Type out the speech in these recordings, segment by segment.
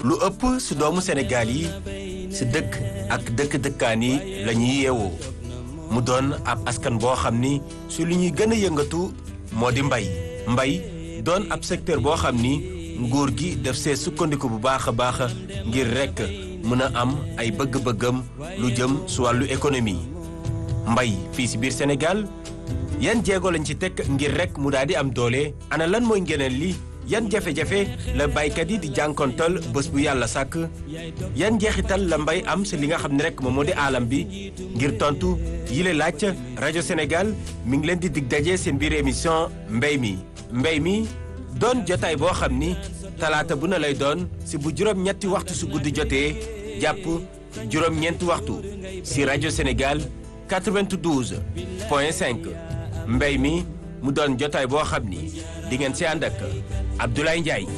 lu ëpp si doomu Sénégal yi si dëkk ak dëkk-dëkkaan yi la ñuy yeewoo mu doon ab askan boo xam ni su li ñuy gën a yëngatu moo di mbay mbay doon ab secteur boo xam ni nguur gi def see sukkandiku bu baax a baax ngir rekk mën a am ay bëgg-bëggam lu jëm su wàllu économie mbay fii si biir Sénégal yan jéego lañ ci teg ngir rekk mu daal di am doole ana lan mooy ngeneen li yan jafe-jafe la baykat yi di jànkontal bés bu yàlla sàkk yan njeexital la mbay am si li nga xam ne rek moom moo di aalam bi ngir tontu yile laaj rajo Sénégal mi ngi leen di dig daje seen biir émission mbay mi mbay mi doon jotaay boo xam ni talaata bu na lay doon si bu juróom-ñetti waxtu su guddi jotee jàpp juróom-ñeenti waxtu si rajo Sénégal 92 point 5 mbay mi mu doon jotaay boo xam ni di ngeen si ànd ak Abdoulaye Ndiaye.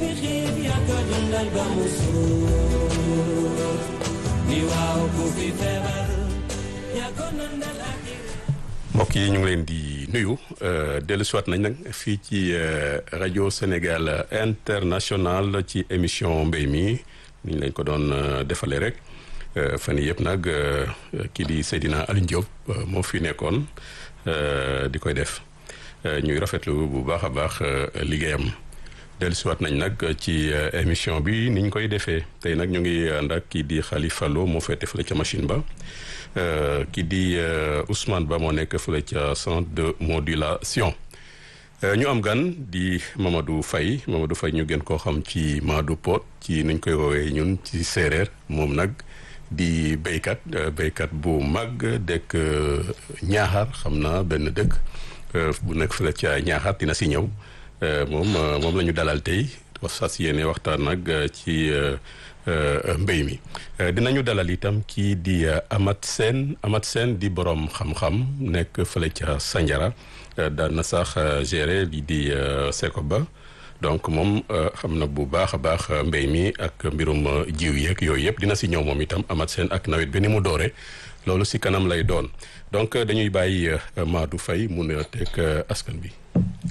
mbokk yi ñu ngi leen di nuyu dellu siwaat nañ nag fii ci rajo Sénégal international ci émission mbéy mi ni ñu leen ko doon defalee rek fan yii yëpp nag kii di Seydina Aliou Diop moo fi nekkoon di koy def ñuy rafetlu bu baax a baax liggéeyam dellu siwaat nañ nag ci émission bi ni ñu koy defee tey nag ñu ngi ànd ak kii di Khalifa Lo moo féete fële ca machine ba kii di Ousmane Ba moo nekk fële ca centre de modulation ñu am gan di Mamadou Faye Mamadou Faye ñu gën koo xam ci Madou Pod ci nuñ koy woowee ñun ci séeréer moom nag di béykat béykat bu mag dëkk ñaaxar xam naa benn dëkk bu nekk fële ca ñaaxar dina si ñëw moom moom la ñu dalal tey fas yéene waxtaan nag ci mbéy mi dinañu dalal itam kii di Amath Sène Amath Sène di borom xam-xam nekk fële ca Sandiara daan na sax gérer lii di Secoba donc moom xam na bu baax a baax mbéy mi ak mbirum jiw yeeg yooyu yëpp dina si ñëw moom itam Amath Sène ak nawet bi ni mu doore loolu si kanam lay doon donc dañuy bàyyi Madou Faye mu ne teg askan bi.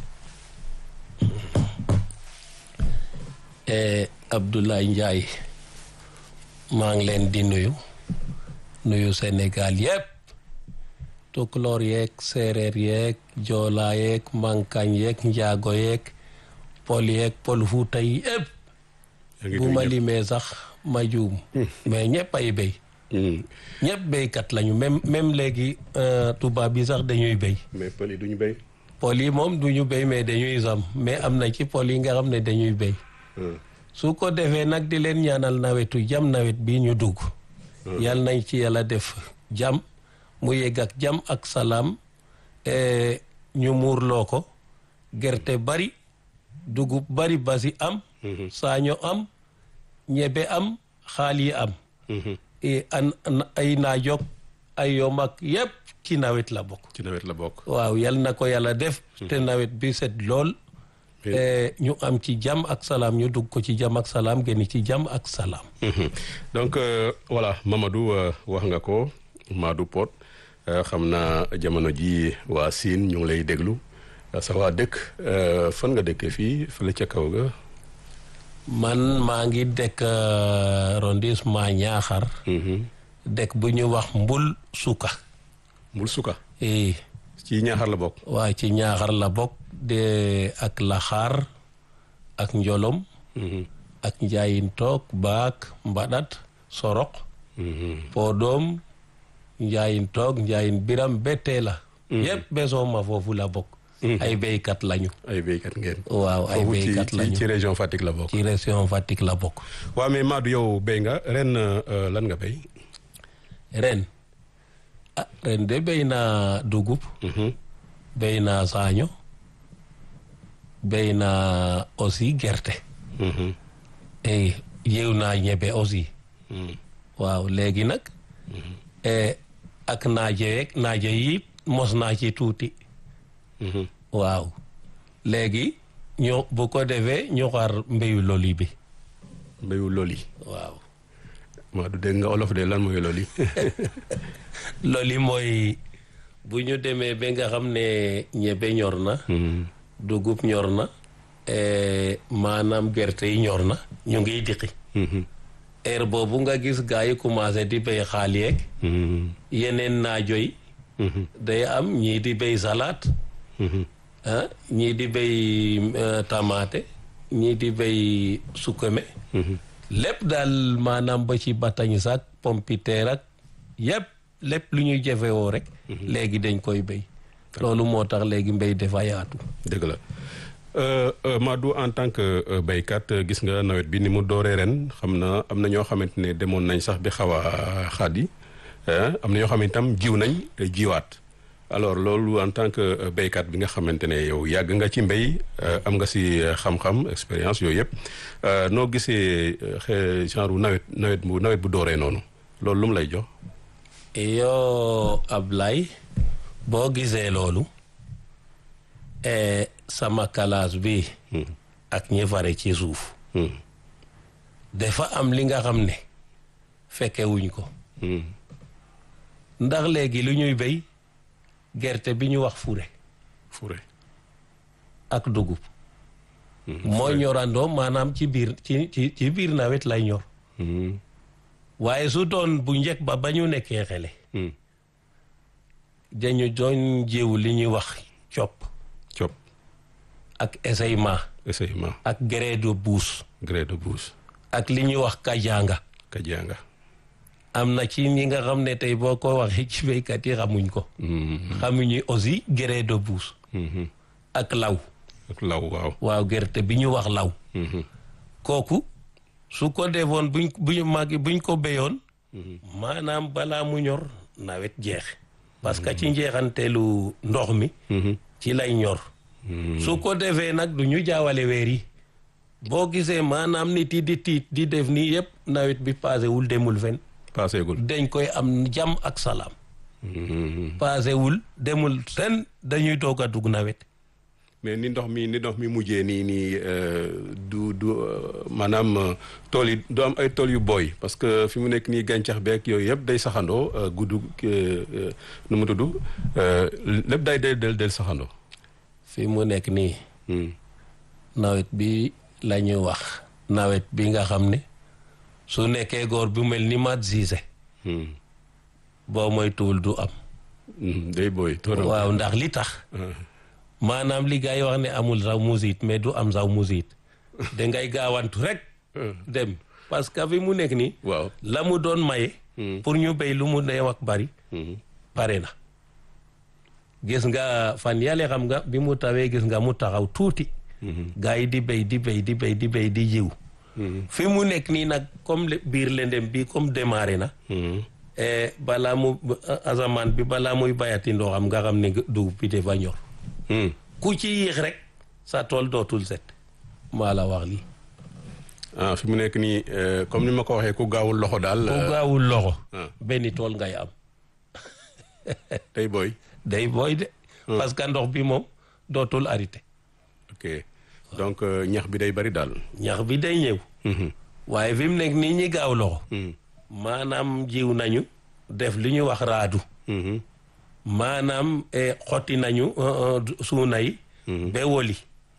Abdoulaye Ndiaye maa ngi leen di nuyu nuyu Sénégal yëpp tukulóor yeeg séeréer yeeg joolaa yeeg mankañ yeeg njaago yeeg pol yeeg pol fuuta yi yëpp bu ma limee sax ma juum mais ñëpp ay béy ñëpp béykat lañu même même léegi tubaab yi sax dañuy béy mais pël yi duñu béy pol yi moom duñu béy mais dañuy sam mais am na ci pol yi nga xam ne dañuy béy su ko defee nag di leen ñaanal nawetu jam nawet bi ñu dugg yal nañ ci yàlla def jam mu yegg ak jam ak salaam ñu muurloo ko gerte bari dugub bari basi am saaño am ñebe am xaal yi am an ay naajog ay yom ak yépp ci nawet la bokk ci nawet la bokk waaw yal na ko yàlla def te nawet bi set lool ñu am ci jàmm ak salaam ñu dugg ko ci jàmm ak salaam génn ci jàmm ak salaam. donc voilà Mamadou wax nga ko Madou Pod xam naa jamono ji waa Sine ñu ngi lay déglu sa waa dëkk fan nga dëkkee fii fële ca kaw ga. man maa ngi dëkk arrondissement Niakhar. dëkk bu ñu wax Mbul Suka. Mbul Suka. eh. ci Niakhar la bokk. waa ci Niakhar la bokk. de ak laxaar ak njolom ak njaayin toog baak mbaɗat sorok podom njaayin toog njaayin biram bete la yépp besooma foofu la bokk ay béykat lañu ay béykat ngeen waaw ay béykat lañu ci région Fatick la bokk ci région Fatick la bokk waaw mais Madou yow béy nga ren lan nga béy ren ah ren de béy naa dugub béy naa saaño béy naa aussi gerte. et yéew naa ñebe aussi. waaw léegi nag. ak naaje yeeg naaje yi mos naa ci tuuti. waaw léegi ñu bu ko defee ñu xaar mbéyu loli bi. mbéyu loli. waaw. maa du dégg nga olof de lan mooy loli. loli mooy bu ñu demee ba nga xam ne ñebe ñor na. dugub ñor na maanaam gerte yi ñor na ñu ngi diqi heure boobu nga gis gars yi commencé di béy xaal yeeg yeneen naajo yi day am ñii di béy salade ah ñii di béy tamaate ñii di béy sukkame lépp daal maanaam ba ci batañ sax pompiteer ak yépp lépp lu ñuy jëfewoo rek léegi dañ koy béy loolu moo tax léegi mbéy dafa yaatu dëgg la Madou en tant que béykat gis nga nawet bi ni mu dooree ren xam na am na ñoo xamante ne demoon nañ sax bi xaw a xaadi am na ñoo xam ne itam jiw nañ jiwaat alors loolu en tant que béykat bi nga xamante ne yow yàgg nga ci mbéy am nga si xam-xam expérience yooyu yëpp noo gisee genre nawet nawet bu nawet bu dooree noonu loolu lu mu lay jox. yoo Ablaye boo gisee loolu sama kalaas bi ak ñi fare ci suuf dafa am li nga xam ne fekke wuñ ko ndax léegi lu ñuy béy gerte bi ñu wax fure fure ak dugub mooy ñorandoo maanaam ci biir ci ci ci biir nawet lay ñor waaye su doon bu njëkk ba ba ñu nekkee xele dañu doon jiw li ñuy wax cop cop ak essayement essayement ak gré de bouche gré de bouche ak li ñuy wax kajanga kajanga am na ci ñi nga xam ne tey boo ko waxee ci béykat yi xamuñ ko xamuñu aussi gré de bouche ak law ak law waaw waaw gerte bi ñu wax law kooku su ko defoon buñ buñu màgg buñ ko béyoon maanaam balaa mu ñor nawet jeex parce que ci njeexanteelu ndox mi ci lay ñor su ko defee nag du ñu jaawale weer yi boo gisee maanaam nit yi di tiit di def nii yëpp nawet bi paasewul demul fen paaseegul dañ koy am jàmm ak salaam paasewul demul fen dañuy doog a dugg nawet mais ni ndox mi ni ndox mi mujjee nii nii du du maanaam tool yi du am ay tool yu booy parce que fi mu nekk nii gàncax beeg yooyu yëpp day saxandoo gudd nu mu tudd lépp day del del del saxandoo fi mu nekk nii nawet bi la ñuy wax nawet bi nga xam ne su nekkee góor bu mel ni mat siise boo mooy tuul du am day booy waaw ndax li tax maanaam li gars yi wax ne amul saw musit mais du am saw musit dangay gaawantu rek dem parce que fi mu nekk nii waaw la mu doon maye pour ñu béy lu mu neew ak bari pare na gis nga fan yàlla xam nga bi mu tawee gis nga mu taxaw tuuti gars yi di béy di béy di béy di béy di jiw fi mu nekk nii nag comme biir lendem bi comme démarré na balaa mu asamaan bi balaa muy bayati ndoo xam nga xam ne dugub bi dafa ñor ku ci yéex rek sa tool dootul set maa la wax lii ah fi mu nekk nii comme ni ma ko waxee ku gaawul loxo daal ku gaawul loxo benn tool ngay am day booy day booy de parce que ndox bi moom dootul arrêté ok donc ñax bi day bari daal ñax bi day ñëw waaye fi mu nekk nii ñi gaaw loxo maanaam jiw nañu def li ñu wax raadu maanaam xotti nañu suuna yi ba woli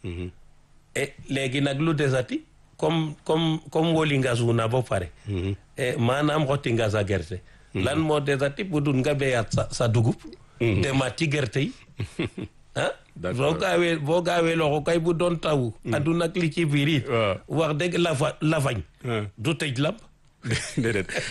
e léegi nag lu desati comme comme comme woli nga suuna ba pare maanaam xotti nga sa gerte lan moo desati bu dul nga béyaat sa sa dugub demaat ci gerte yi ah boo gaawee boo gaawee loxo kay bu doon taw aduna ak li ci biir it wax dëgg lafa lafañ du tëj lamp déedéet